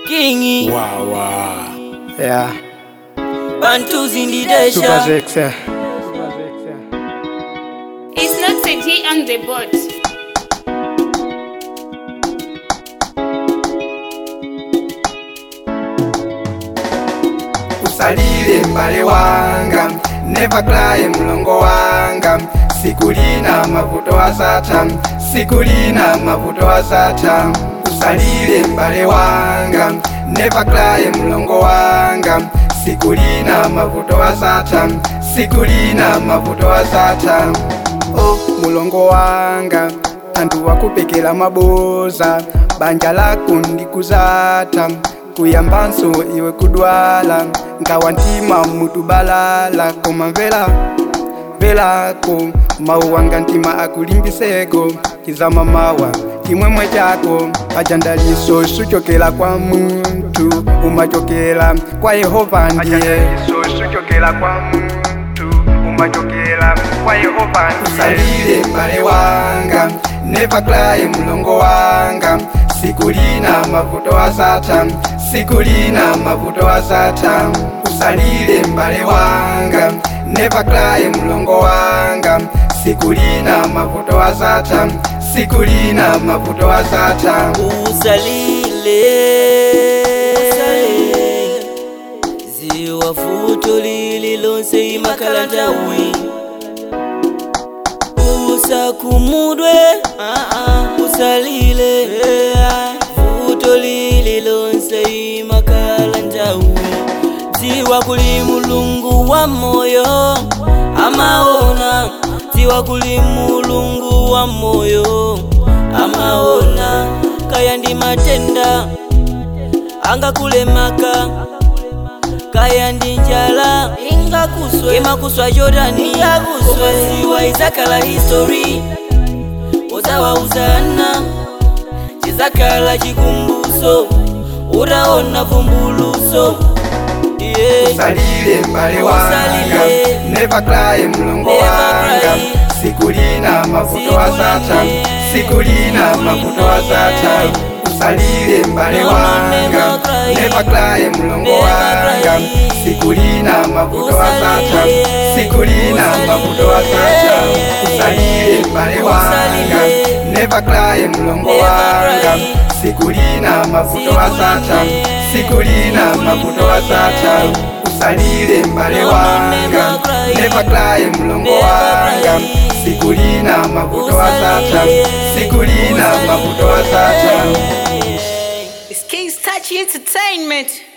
Kingi Wawa. Yeah, Bantus in the Super Desha Zex, yeah. It's not Seji on the board. usalile mbale wanga never cry mlongo wanga sikulina mavuto asata sikulina mavuto asata usalile mbale wanga never cry mlongo wanga sikulina mavuto asata sikulina mavuto asata oh mulongo wanga antu wakupekela maboza banja lako ndikuzata kuyambanso iwe kudwala ngawa ntima mutu balala koma mvela velako mawu wanga ntima akulimbiseko kizama mawa chimwemwe chako pachandaliso suchokela kwa muntu umachokela kwa yehova ndiye suchokela kwa muntu umachokela kwa yehova usalile mbale wanga never cry mlongo wanga sikulina mavuto asata sikulina mavuto asata usalile mbale wanga never cry mlongo wanga sikulina mavuto asata sikulina mavuto asata usalile ziwa futo lililonse imakala ntawi usakumudwe usalile futo lililonse imakala ntawi ziwa kuli mulungu wa moyo amaona ziwa kuli mulungu wa moyo amaona kaya ndi matenda angakulemaka kaya ndi njala ingakuswe imakuswa jordani ingakuswe ziwa izakala history uzawauzana chizakala chikumbuso utaona vumbuluso yeah. usalile mbale wanga Usalile. never cry mlongo Never wanga cry. sikulina mavuto asata sikulina mavuto asata usalile mbale No, no, wanga never cry. never cry mlongo Never wanga cry. sikulina mavuto asata Usalile. sikulina Usalile. mavuto asata usalile mbale wanga Usalile. never cry mlongo Never wanga cry. sikulina mavuto asata sikulina mavuto asata usalile mbale No, no, wanga never cry. never cry mlongo Never wanga cry. sikulina mavuto asata Usalile. sikulina Usalile. mavuto asata It's King's Touchy Entertainment.